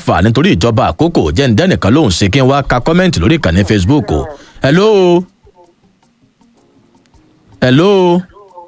láǹfààní torí ìjọba àkókò jẹ́ ǹdẹ́nìkan lóhùn sí kí n wá ka kọ́mẹ́ǹtì lórí ìkànnì facebook o. hello. hello.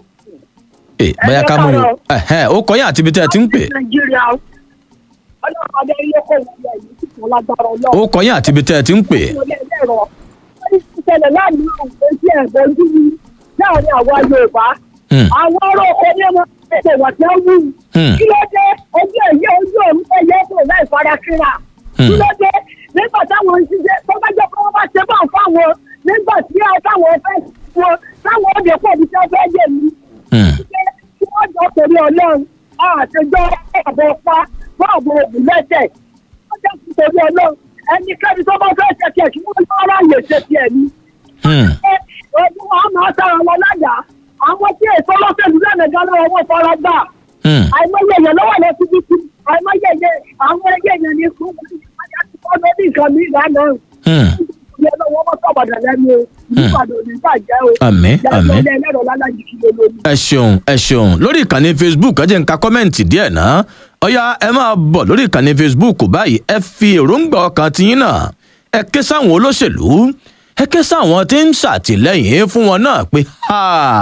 ẹ bóyá ká mú yín ẹhẹn ó kọ́ yín àti ibi tẹ́ ẹ ti ń pè. nàìjíríà ọlọ́pàá ilé kò wọlé yìí tí kò lágbára ó ọlọ́run. kọ́ yín àti ibi tẹ́ ẹ ti ń pè. wọlé ẹlẹ́rọ wọ́n ti ṣẹlẹ̀ láàmú àwọn tí ẹ̀gbọ́n ń dúró láàrin àwa yorùbá. Hmm. àwọn ọ̀rọ̀ ọkọ ní ọmọ ẹ̀sẹ̀ wà tí wọ́n wù. Hmm. kí ló dé ojú ẹ̀yẹ ojú òun ẹ̀yẹ kò láì fara kíra. Hmm. kí ló dé nígbà táwọn ń ṣiṣẹ́ tó bá jẹ́ pé wọ́n bá ṣe bá fáwọn nígbà tí táwọn fẹ́ wọn táwọn òde pọ̀ bí tí wọ́n fẹ́ dé mi Hmm. kí wọ́n jọ torí ọlọ́run àtijọ́ àbọ̀ pa bọ́ọ̀bù ògùn lẹ́sẹ̀ wọ́n jẹ́ kí torí ọlọ́run ẹnikẹ́ni tó bá fẹ́ ṣe tiẹ̀ kí wọ́n lọ́ ráyè ṣe tiẹ̀ ni. Hmm. ọdún wa máa sára wọn láyà àwọn tí èso lọ́sẹ̀lú lẹ́nìkan lọ́wọ́ wọn fara gbà Hmm. àìmọye èèyàn lọ́wọ́ lọ síbi tí àìmọye èèyàn àwọn ẹgbẹ́ èèyàn ní kú wọ́n lọ ní nǹkan mi ìlànà Hmm. ìyẹn lọ́wọ́ wọn sọ̀bàdàn lẹ́nu o ìbàdàn ò ní bàjẹ́ o Àmín, àmín. ìyá ẹlẹ́rọ lálájì kí ló lórí. ẹ ṣeun ẹ ṣeun lórí ìkànnì facebook ẹ jẹ́ n ka kọ́mẹ́ǹtì díẹ̀ náà ọ̀yá ẹ máa bọ̀ lórí ìkànnì facebook báyìí ẹ fi èròǹgbà ọkàn tiyín náà ẹ ké sáwọn olóṣèlú ẹ ké sáwọn tí ń ṣàtìlẹ́yìn fún wọn náà pé ha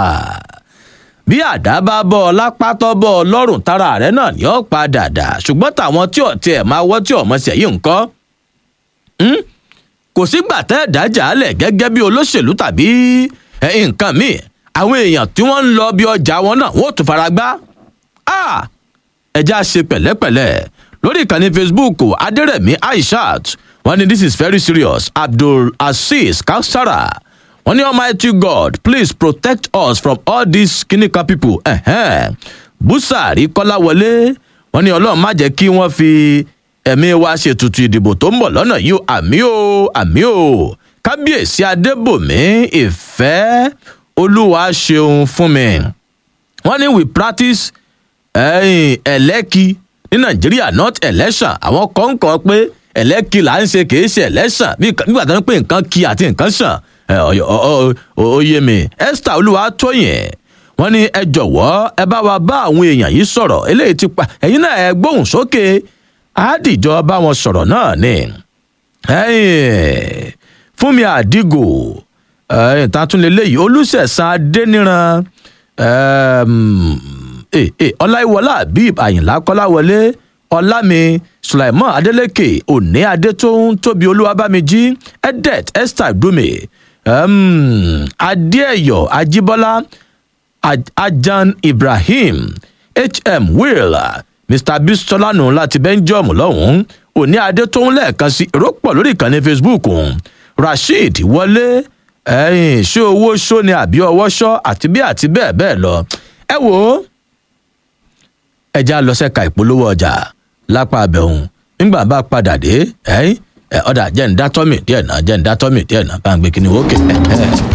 bí àdá bá bọ́ ọ lápá tọ́ bọ́ ọ lọ́rùn tára rẹ náà ni ó padà dà ṣùgbọ́n tàwọn tí ò tiẹ̀ máa wọ́ tí ò mọ̀ sí ẹ̀yìn nǹkan Hmm? kò sígbà tẹ́ ẹ̀dá jàálẹ̀ gẹ́gẹ́ bí olóṣèlú tàbí ẹ̀, nǹkan míì àwọn èèyàn tí wọ́n ń lọ bí ọjà wọn náà wọ́n ò tún fara gbá Ah! ẹja ṣe pẹ̀lẹ́pẹ̀lẹ́ lórí ìkànnì facebook adẹ́rẹ̀mí aishat wọ́n ní this is very serious abdul azeez kausara wọ́n ní almighty god please protect us from all these kinika people ẹ̀hẹ́n. busari kọ́láwọlé wọ́n ní ọlọ́run má jẹ́ kí wọ́n fi ẹ̀mí wa ṣètùtù ìdìbò tó ń bọ̀ lọ́nà yìí o àmì o àmì o kábíyèsí adébòmí ìfẹ́ olúwa ṣeun fún mi wọ́n ní we practice ẹ̀yìn ẹ̀lẹ́kì ní nàìjíríà not election àwọn kan ń kọ́ pé ẹ̀lẹ́kì là ń ṣe kì í ṣe election bí nígbà tó ń pè nǹkan kí àti nǹkan sàn ẹ̀, ọ- ọ- ọ- oyè mi esther olúwatóyìn wọ́n ní ẹ jọ̀wọ́ ẹ bá wa bá àwọn èèyàn yìí sọ̀rọ̀ eléyìí ti pa ẹ̀yin náà ẹ gbóhùn sókè àádìjọ bá wọn sọ̀rọ̀ náà ni ẹ̀yìn fúnmi àdìgò ẹ̀yìn tàtúnlélẹ́yìí olùsẹ̀sán adéníran ẹ̀ẹ́m, eh, eh, ọláìwọlá habib àyìnlá kọ́láwọlé ọlámi sulaiman adeleke òní adétóhùn tóbi olúwabámijí edet esther dumi um, adéẹyọ ajíbọlá Aj- ajan ibrahim hm will mr bistolanu láti belgium lọ́hùn-ún òní adétóhùn lẹ́ẹ̀kan sí èrò pọ̀ lórí ìkànnì facebook rasheed wọlé ẹ̀yìn ṣé owó ṣó ni àbí ọwọ́ ṣọ́ àti bí àti bẹ́ẹ̀ bẹ́ẹ̀ lọ ẹ wò ó ẹja lọ sẹ́ka ìpolówó ọjà lápá abẹ́hùn nígbà bá padà dé ẹ̀yìn ọ̀dà jẹ́ ń dátọ́mì díẹ̀ náà jẹ́ ń dátọ́mì díẹ̀ náà bá ń gbé kíni wókè.